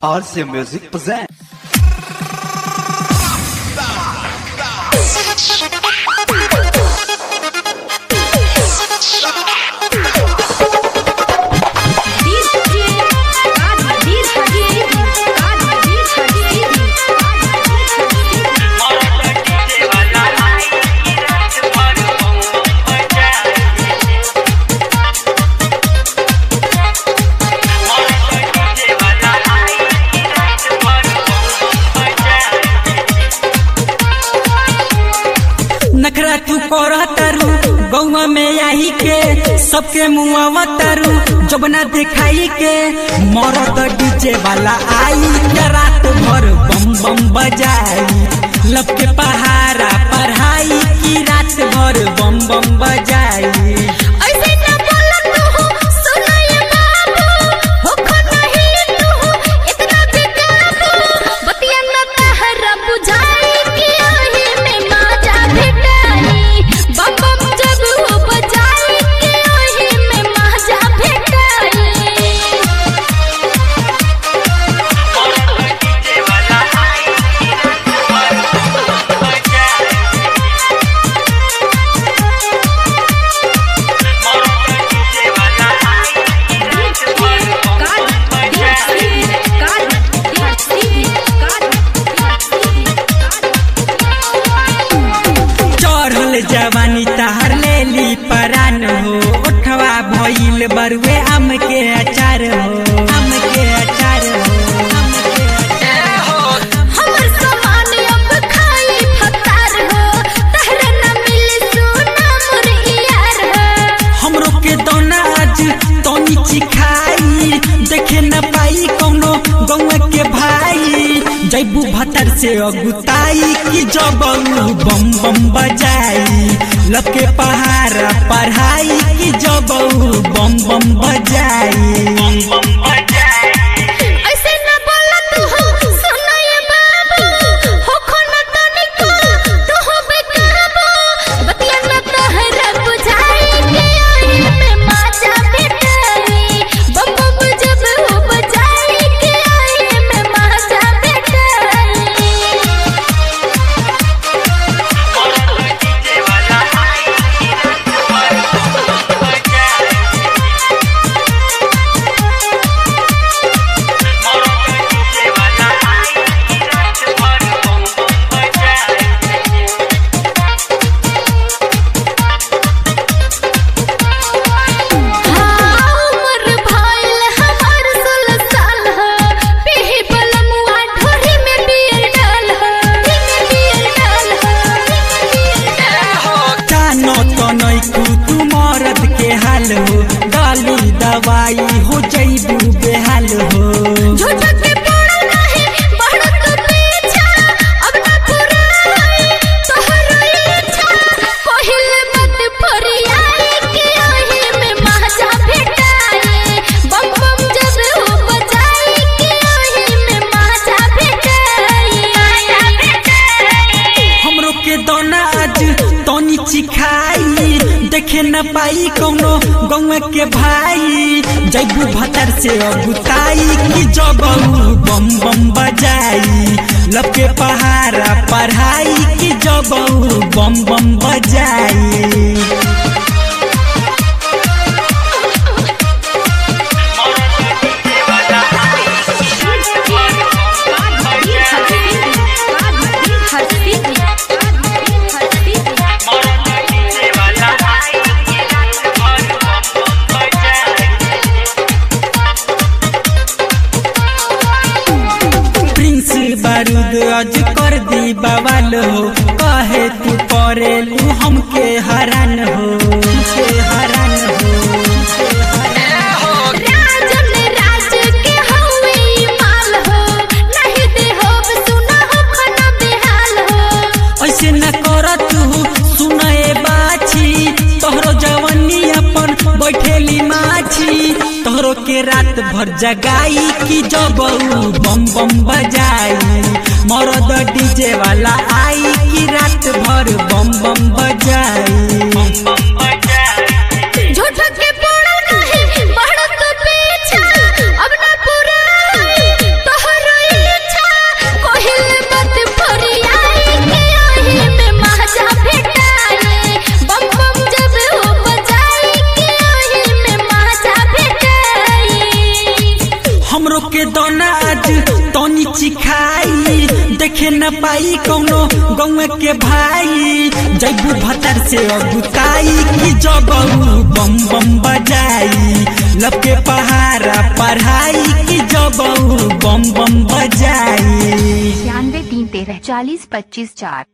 RC Music present. नखरा तू कर तारू गौवा में आई के सबके मुआवा तारू जबना दिखाई के मरद डीजे वाला आई के रात भर बम बम बजाई लब के पहाड़ा पढ़ाई की रात भर बम बम बजाई चढ़ल जवानी तहर लेली परान हो उठवा भइल बरुए आम के अचार हो आम के अचार हो आम के अचार हो हमर सामान अब खाई फतार हो तहरे न मिली सोना मोर यार हो हमरो के दौना आज तनी चिखाई देखे न पाई कौनो गौवा के भाई जैबू भतर से अगुताई कि जब बम बम बजाई लके पहाड़ा पढ़ाई कि जब बम बम बजाई ऐसे न बोला तू हो सुनो ये बाबू हो खोना तनिको तू हो बेकाबू बतिया न तहरा बुझाई के आई में माजा बेटाई बम बम जब हो बजाई के आई में माजा बेटाई उमर भइल हमार सोलह साल ह पीही बलमुआ ढोरी में बियर डाल ह में बियर डाल ह बियर डाल ह जानो तो नैकू तू मरद के हाल हो गाली दवाई हो जैबू बेहाल हो झूठा के पड़ा नहीं बढ़त पीछा अब ना पुराई तोहरो इच्छा पहिले मत फरियाई के ओही में महाजा भेटाई बम बम जब हो बजाई के ओही में महाजा भेटाई महाजा भेटाई हमरो के दोना आज तनी चिखाई देखे न पाई कौनो गौवा के भाई जैबू भतर से अगुताई कि जब बम बम बजाई लब के पहाड़ा पढ़ाई कि जब बम बम बजाई प्रिंस बारूद अज कर दी बवाल हो कहे तू परेलू हमके हरान हो हमके हरान हो हमके हरान हो। राजन राज के हवे ई माल हो नहीं दे हो सुना हो खना बेहाल हो ऐसे न कर तू सुनए बाछी तोहरो जवानी अपन बैठेली माछी तोहरो के रात भर जगाई कि जब बम बम बजाई मरद डीजे वाला आई कि रात भर बम बम बजाई झूठा के पड़ा नहीं बढ़त पीछा अब ना पुराई तोहर आज तनी चिखाई देखे न पाई कौनो गौए के भाई जैबू भतर से अगुताई कि जब बम बम बजाई लपके पहाड़ा पढ़ाई कि जब बम बम बजाई छियानवे तीन तेरह चालीस पच्चीस चार